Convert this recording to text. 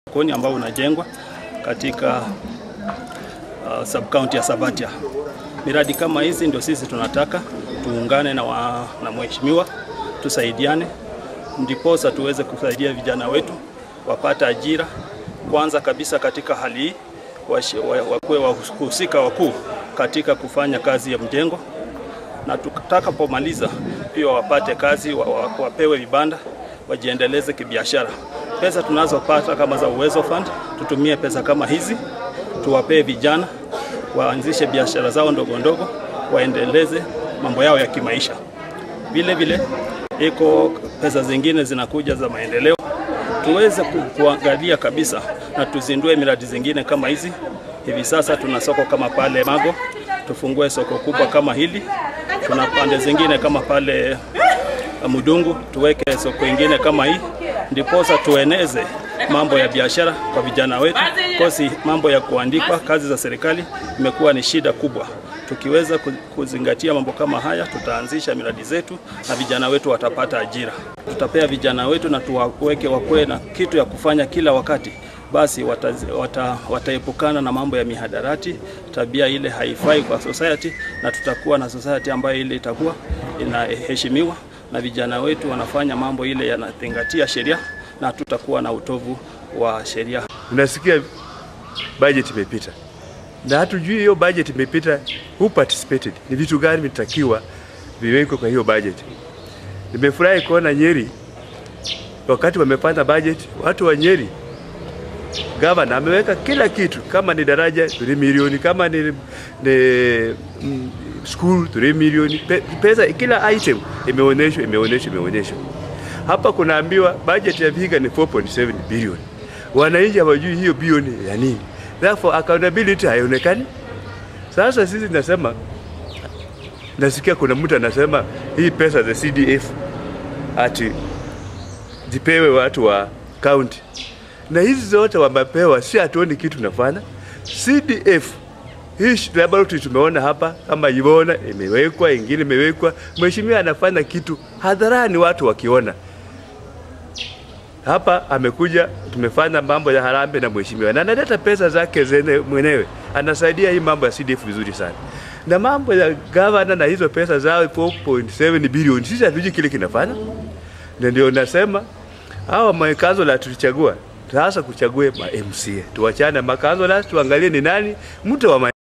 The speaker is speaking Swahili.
koni ambao unajengwa katika uh, sub-county ya Sabatia. Miradi kama hizi ndio sisi tunataka tuungane na, wa, na mheshimiwa tusaidiane, ndiposa tuweze kusaidia vijana wetu wapate ajira kwanza kabisa katika hali hii, wakuwe wahusika wakuu katika kufanya kazi ya mjengo, na tutakapomaliza pia wapate kazi, wapewe vibanda, wajiendeleze kibiashara. Pesa tunazopata kama za Uwezo Fund, tutumie pesa kama hizi tuwapee vijana waanzishe biashara zao ndogo ndogo, waendeleze mambo yao ya kimaisha. Vile vile iko pesa zingine zinakuja za maendeleo, tuweze kuangalia kabisa na tuzindue miradi zingine kama hizi. Hivi sasa tuna soko kama pale Mago, tufungue soko kubwa kama hili. Tuna pande zingine kama pale Mudungu, tuweke soko ingine kama hii, ndiposa tueneze mambo ya biashara kwa vijana wetu, kosi mambo ya kuandikwa kazi za serikali imekuwa ni shida kubwa. Tukiweza kuzingatia mambo kama haya, tutaanzisha miradi zetu na vijana wetu watapata ajira. Tutapea vijana wetu na tuwaweke wakuwe na kitu ya kufanya kila wakati, basi wataepukana wata, wata na mambo ya mihadarati, tabia ile haifai kwa society, na tutakuwa na society ambayo ile itakuwa inaheshimiwa na vijana wetu wanafanya mambo ile yanazingatia sheria na tutakuwa na utovu wa sheria. Unasikia budget imepita na hatujui hiyo budget imepita, who participated, ni vitu gani vitakiwa viwekwe kwa hiyo budget. Nimefurahi kuona Nyeri wakati wamepanda budget, watu wa Nyeri gavana ameweka kila kitu, kama ni daraja 3 milioni, kama ni, ni mm, school 3 milioni, pe, pesa kila item imeonyeshwa, imeonyeshwa, imeonyeshwa. Hapa kunaambiwa budget ya Vihiga ni 4.7 bilioni. Wananchi hawajui hiyo bilioni ya nini. Therefore accountability haionekani. Sasa sisi nasema, nasikia kuna mtu anasema hii pesa za CDF ati zipewe watu wa county, na hizi zote wamepewa, si hatuoni kitu nafanya. CDF hii laboratory tumeona hapa kama Ivona imewekwa, ingine imewekwa. Mheshimiwa anafanya kitu hadharani, watu wakiona hapa amekuja, tumefanya mambo ya harambee na mheshimiwa na analeta pesa zake zene mwenyewe, anasaidia hii mambo ya CDF vizuri sana, na mambo ya gavana na hizo pesa zao 4.7 bilioni, sisi hatujui kile kinafanya, na ndio nasema hawa makazola tulichagua sasa, kuchague ma MCA, tuwachane makazola, tuangalie ni nani mtu wa